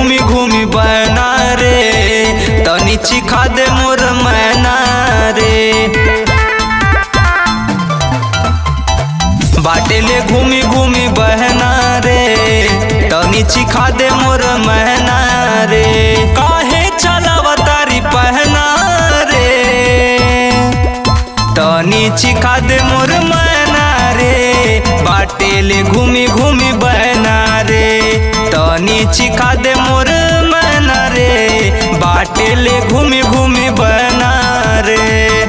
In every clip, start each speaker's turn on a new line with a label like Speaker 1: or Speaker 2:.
Speaker 1: घूमी घूमी बना रे तनी चिखा दे मोर मैना रे बाटेले घूमी घूमी बहना रे तनी चिखा दे मोर महना रे काहे चलावा तारी पहना रे तनी चिखा दे मोर महना रे बाटेले घूमी घूमी बहना रे तनी चिखा दे मोर महना रे बाटेले घूमी घूमी बहना रे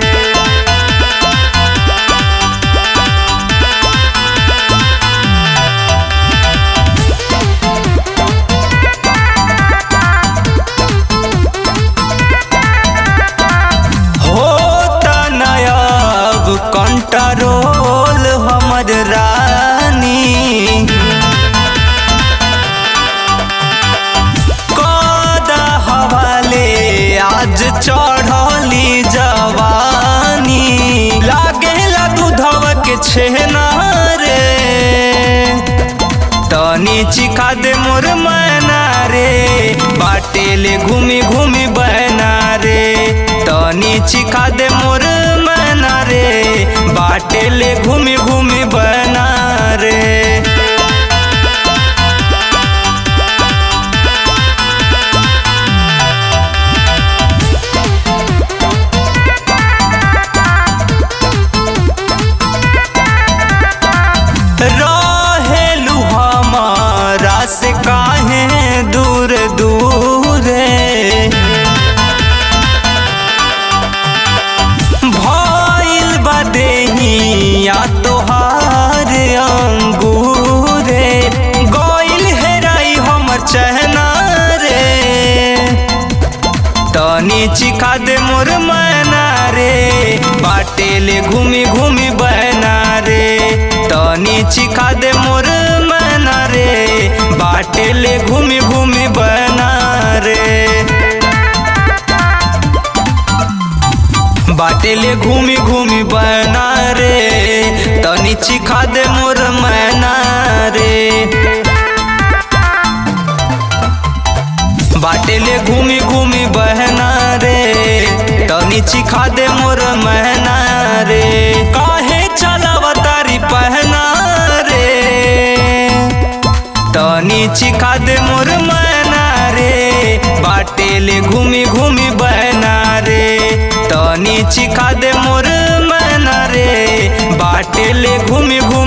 Speaker 1: होता नयाब कंट्रोल हमर रानी कदा हवाले आज चढ़ली जवानी लागेला दूधव के छेना रे तनी चिखा दे मोर मैना रे बाटेले घूमी घूमी बहना रे तनी चिखा दे मोर मैना रे बाटेले घूमी घूमी बहना रे रहेलू हमारा से काहे दूर दूर भइल बदेही या तोहार अंगूरे गइल हेराई हमर चहना रे तनी चिखा दे मोर मैना रे बाटेले घूमी घूमी बहना रे तनी चिखा दे मोर मैना रे बाटेले घूमी घूमी बहना रे बाटेले घूमी घूमी बहना रे तनी चिखा दे मोर मैना रे बाटेले घूमी घूमी बहना रे तनी चिखा दे मोर महना रे काहे चलावा तारी पहना रे तनी चिखा दे मोर महना रे बाटेले घूमी घूमी बहना रे तनी चिखा दे मोर महना रे बाटेले घूमी घूमी